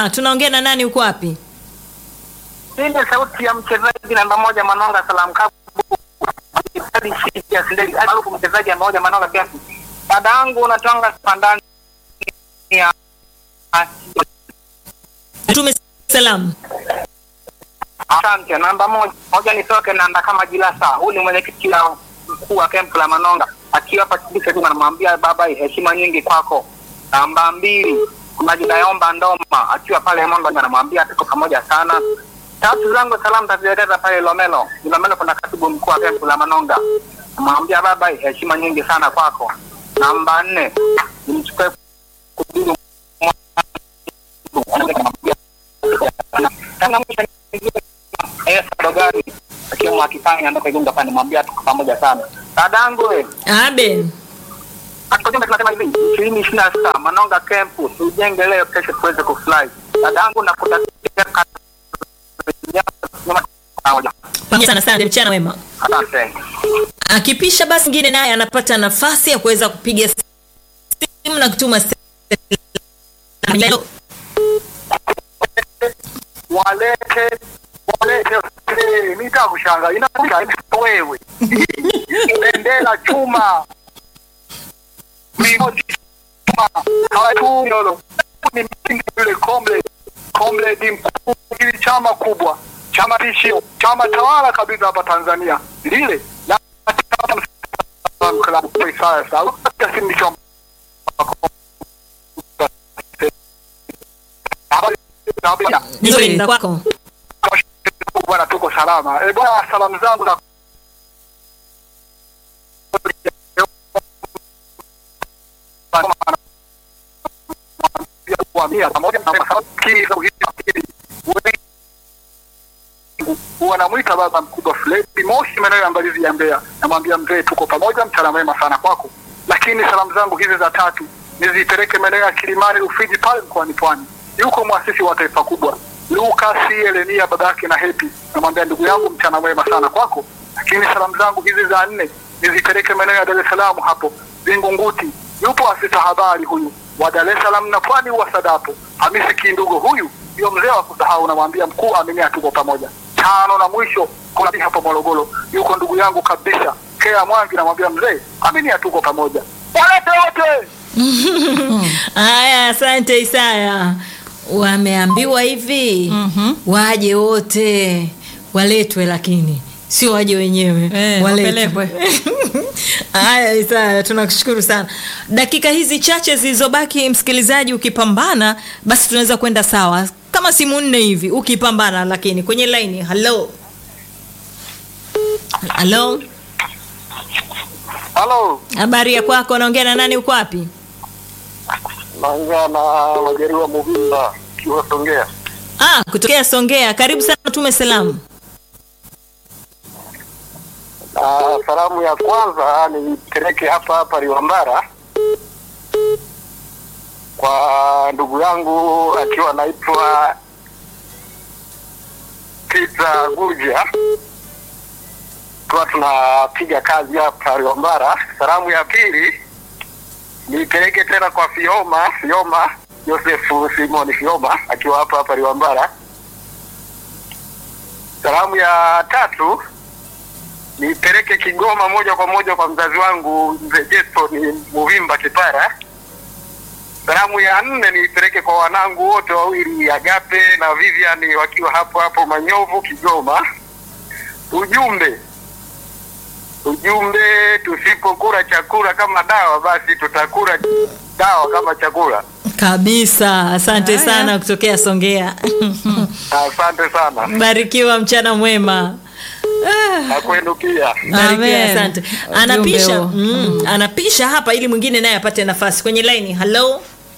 salama. Tunaongea na nani? Uko wapi? Hii ni sauti ya mchezaji namba moja Manonga Salam Kabu. Maarufu mchezaji namba moja Manonga kiasi. Dada yangu unatanga pandani ya Tume salamu. Asante. Namba moja moja nitoke nanda kama Jilasa. Huyu ni mwenyekiti wa mkuu wa kempu la Manonga akiwa hapa Kibisa tu, anamwambia baba, heshima nyingi kwako. Namba mbili kuna Jidayomba Ndoma akiwa pale Mondo, anamwambia tuko pamoja sana. Tatu zangu salamu tazielekeza pale Lomelo. Lomelo kuna katibu mkuu wa kempu la Manonga, namwambia baba, heshima nyingi sana kwako. Namba nne nimchukue kudumu Tanga mwisho Esa Dogari akiwa akifanya ndoka Igunga pale mwambia tuko pamoja sana. Dadangu we, Abe. akojumbe tunasema hivi, ishirini ishirini na sita Manonga Camp tujenge leo, kesho tuweze kufly. Dadangu nakutakia kazi njema pamoja. Pamoja sana sana mchana wema. Asante. Akipisha basi mwingine naye anapata nafasi ya kuweza kupiga simu na kutuma salamu. Walete walete eh, nitakushanga inakuja wewe. Bendera chuma. Mlingoti chuma. Hawatu yolo. Ni msingi yule komle. Komle ni mkuu ili chama kubwa. Chama tishio. Chama tawala kabisa hapa Tanzania. Lile la klabu kwa sasa. Kasi chama. Habari. Nzuri na kwako. Bwana, tuko salama. E bwana, salamu zangu na kuhamia pamoja na masafikiri za uhifadhi wanamwita baba mkubwa Fredi Moshi maeneo ya Mbalizi ya Mbeya. Namwambia mzee, tuko pamoja, mchana mwema sana kwako. Lakini salamu zangu hizi za tatu nizipeleke maeneo ya Kilimani Rufiji pale mkoani Pwani. Yuko mwasisi wa taifa kubwa Lucas Elenia baba yake na Happy. Namwambia ndugu yangu, mchana mwema sana kwako. Lakini salamu zangu hizi za nne nizipeleke maeneo ya Dar es Salaam hapo Vingunguti. Yupo afisa habari huyu wa Dar es Salaam na Pwani wa Sadapo Hamisi Kindugo, huyu ndio mzee wa kusahau. Namwambia mkuu, aminia, tuko pamoja. Tano na mwisho kuna bi hapo Morogoro, yuko ndugu yangu kabisa Kea Mwangi, namwambia mzee, aminia, tuko pamoja. Walete wote Haya, asante Isaya. Wameambiwa hivi Mhm. waje wote waletwe, lakini sio waje wenyewe Eh, wapelekwe. Haya Isaya, tunakushukuru sana. Dakika hizi chache zilizobaki, msikilizaji, ukipambana basi tunaweza kwenda sawa, kama simu nne hivi ukipambana. Lakini kwenye laini, halo halo, halo, habari ya kwako? Naongea na nani? Uko wapi? naongea na Majaliwa Muvimba kiwa Songea. Ah, kutokea Songea. Karibu sana, tume salamu. Ah, salamu ya kwanza nipeleke hapa hapa Liwambara kwa ndugu yangu akiwa anaitwa Peter Gurja, tuwa tunapiga kazi hapa Liwambara. Salamu ya pili nipeleke tena kwa Fioma Fioma Josefu Simoni Fioma akiwa hapa hapa Liwambara. Salamu ya tatu nipeleke Kigoma moja kwa moja kwa mzazi wangu mzee Jetson Muvimba Kipara. Salamu ya nne niipeleke kwa wanangu wote wawili Agape na Vivian wakiwa hapo hapo Manyovu Kigoma. Ujumbe ujumbe, tusipokula chakula kama dawa, basi tutakula dawa kama chakula. Kabisa, asante Haya. sana kutokea Songea. Asante sana Barikiwa, mchana mwema. na kwenu pia. Barikiwa, Amen. asante. Ujumbe Anapisha, huo. mm, anapisha hapa ili mwingine naye apate nafasi kwenye laini. Halo,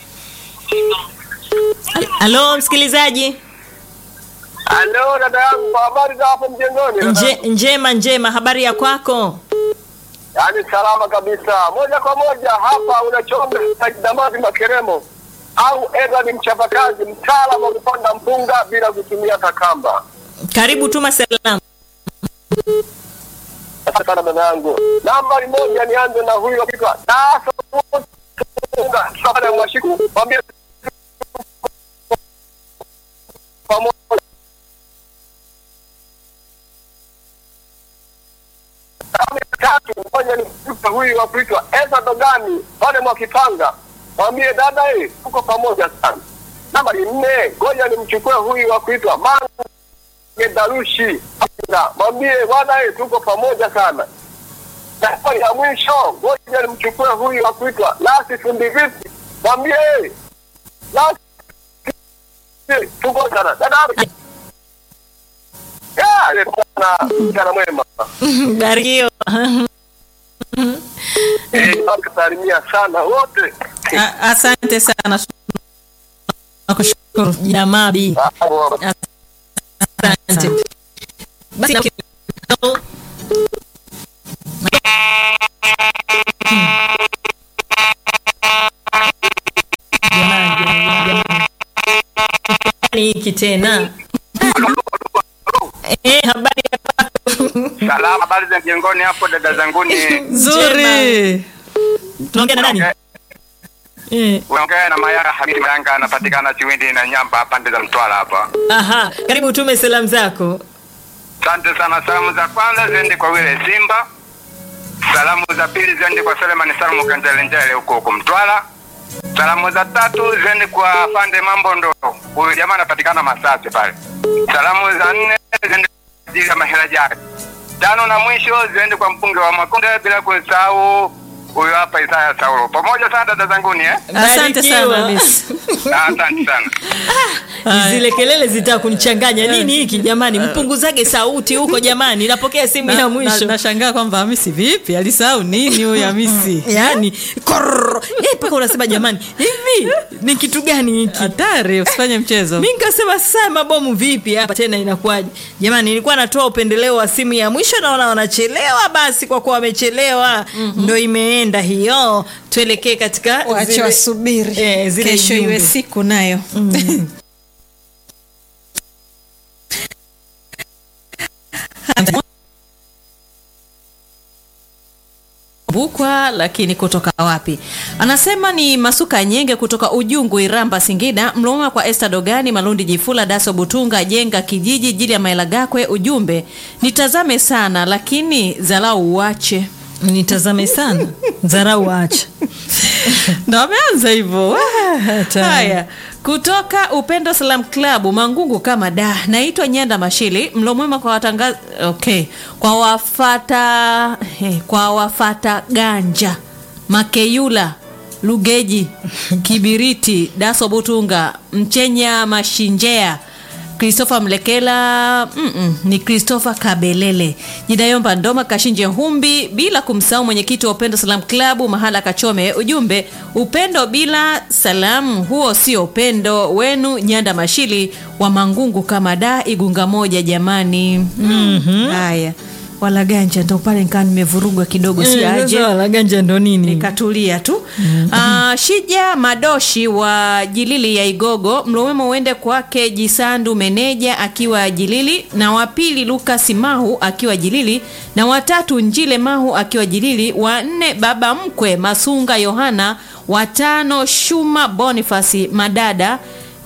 halo msikilizaji. Halo dada yangu, kwa habari za hapo mjengoni? dada Nje, yangu? njema njema, habari ya kwako? Yaani salama kabisa, moja kwa moja hapa unachomba Damazi Makeremo au Edward mchapakazi, mtaalamu wa kupanda mpunga bila kutumia takamba. Karibu, tuma salamu. Asante sana dada yangu. Nambari moja, nianze na huyu akiitwa Daso Mpunga, pale Mwashiku, mwambie ngoja nimkuta huyu wa kuitwa Eza Dogani pale Mwakipanga, mwambie dada, eh, tuko pamoja sana. Nambari nne, ngoja nimchukue huyu wa kuitwa Mange Darushi, mwambie bwana, eh, tuko pamoja sana. Nambari ya mwisho, ngoja nimchukue huyu wa kuitwa Lasi Fundi Vipi, mwambie eh, Lasi eh, tuko sana dada ya, eh, bwana, mchana mwema. barikiwa Eh, nakusalimia sana wote. A- asante sana nakushukuru jamaa bi asante basi na- Jamani, jamani, jamani. Nini hiki tena Eh, habari ya kwako? Salama, habari za mjengoni hapo dada zanguni. Nzuri. tunaongea na nani Eh, Unaongea na Mayara Hamidi Mayanga, anapatikana Chiwindi na Nyamba pande za Mtwara hapa. aha karibu tume salamu zako Asante sana. Salamu za kwanza ziende kwa wile Simba, salamu za pili ziende kwa Selemani Salmu Kanjelenjele huko huko Mtwara, salamu za tatu ziende kwa Fande Mambondo, huyu jamaa anapatikana Masasi pale. Salamu za nne ziende kwa ajili ya Mahela Jari. Tano na mwisho ziende kwa mpunge wa Makonde, bila kusahau huyu hapa Isaya Saulo. Pamoja sana dada zanguni eh? Asante sana Barikiwa. Miss. Asante sana. Ni zile kelele zitaka kunichanganya nini hiki jamani mpunguzage sauti huko jamani napokea simu ya Na- mwisho na- nashangaa kwamba Hamisi vipi alisahau nini huyu Hamisi yani korr. eh, mpaka unasema jamani hivi ni kitu gani hiki hatari usifanye mchezo mi nikasema sasa mabomu vipi hapa tena inakuwaje jamani nilikuwa natoa upendeleo wa simu ya mwisho naona wanachelewa basi kwa kuwa wamechelewa ndo imeenda hiyo tuelekee katika wache zile- wasubiri eh, zile kesho iwe jumbe. siku nayo bukwa lakini kutoka wapi anasema ni masuka nyenge kutoka ujungu iramba singida mloma kwa este dogani malundi jifula daso butunga jenga kijiji jili ya maelagakwe ujumbe nitazame sana lakini zalau uache nitazame sana dharau acha ndo ameanza hivyo haya kutoka upendo salam club mangungu kama da naitwa nyanda mashili mlo mwema kwa watangaza okay kwa wafata eh, kwa wafata ganja makeyula lugeji kibiriti daso butunga mchenya mashinjea Christopher Mlekela mm-mm, ni Christopher Kabelele Jidayomba Ndoma Kashinje Humbi bila kumsahau mwenyekiti wa Upendo Salam Club Mahala Kachome ujumbe upendo bila salamu huo sio upendo wenu Nyanda Mashili wa Mangungu kama da Igunga moja jamani mm-hmm. haya wala ganja ndo pale nikaa nimevurugwa kidogo siaje laganja ndo nini nikatulia tu mm-hmm. shija madoshi wa jilili ya igogo mlowemo uende kwake jisandu meneja akiwa jilili na wapili lukas mahu akiwa jilili na watatu njile mahu akiwa jilili wanne baba mkwe masunga yohana watano shuma bonifasi madada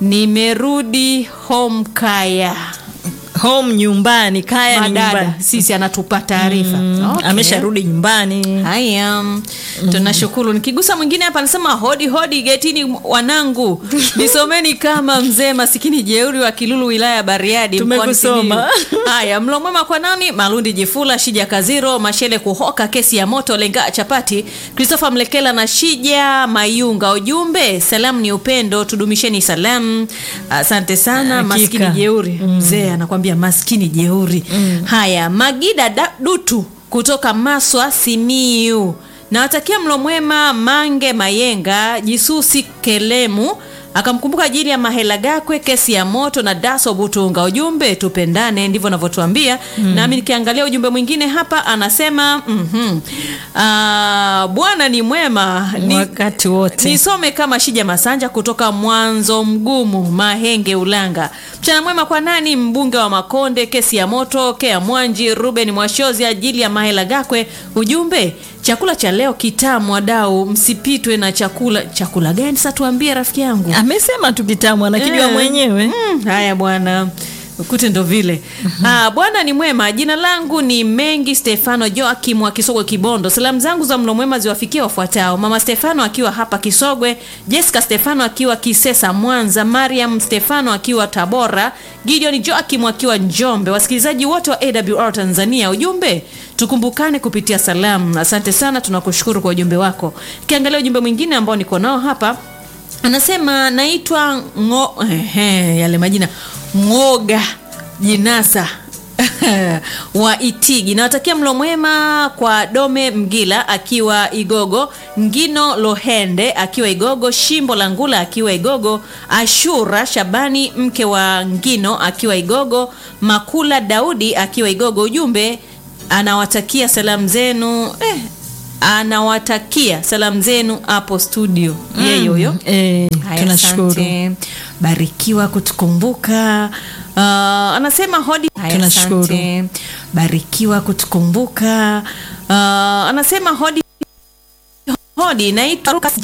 nimerudi home kaya home nyumbani kaya ni madada nyumbani sisi anatupa taarifa Mm, Okay. amesharudi nyumbani haya tunashukuru nikigusa mwingine hapa anasema hodi hodi getini wanangu nisomeni kama mzee masikini jeuri wa kilulu wilaya ya bariadi mkoani Tumekusoma. Simiyu. haya mlo mwema kwa nani malundi jifula shija kaziro mashele kuhoka kesi ya moto lenga chapati christopher mlekela na shija mayunga ujumbe salamu ni upendo tudumisheni salamu asante sana Hakika. maskini jeuri mzee anakwambia maskini jeuri haya magida da, dutu kutoka maswa simiu nawatakia mlo mwema mange mayenga jisusi kelemu akamkumbuka ajili ya mahela gakwe kesi ya moto na daso butunga ujumbe tupendane ndivyo anavyotuambia mm. nami nikiangalia ujumbe mwingine hapa anasema mm-hmm. bwana ni mwema ni, wakati wote nisome kama shija masanja kutoka mwanzo mgumu mahenge ulanga mchana mwema kwa nani mbunge wa makonde kesi ya moto kea mwanji ruben mwashozi ajili ya mahela gakwe ujumbe chakula cha leo kitamu wadau msipitwe na chakula chakula gani sasa tuambie rafiki yangu amesema tu kitamu anakijua Eh. mwenyewe Mm, haya bwana kute ndo vile ah, bwana ni mwema jina langu ni mengi stefano joakim wa kisogwe kibondo salamu zangu za mlo mwema ziwafikie wafuatao mama stefano akiwa hapa kisogwe jessica stefano akiwa kisesa mwanza mariam stefano akiwa tabora gideon joakim akiwa njombe wasikilizaji wote wa awr tanzania ujumbe tukumbukane kupitia salamu asante sana tunakushukuru kwa ujumbe wako kiangalia ujumbe mwingine ambao niko nao hapa anasema naitwa ngo ehe, yale majina ngoga jinasa wa itigi nawatakia mlo mwema kwa dome mgila akiwa igogo ngino lohende akiwa igogo shimbo la ngula akiwa igogo ashura shabani mke wa ngino akiwa igogo makula daudi akiwa igogo ujumbe anawatakia salamu zenu eh, anawatakia salamu zenu hapo studio mm. yeye huyo Eh, Haya, tunashukuru asante. barikiwa kutukumbuka uh, anasema hodi Haya, Tunashukuru. asante. barikiwa kutukumbuka uh, anasema hodi hodi naitwa Lucas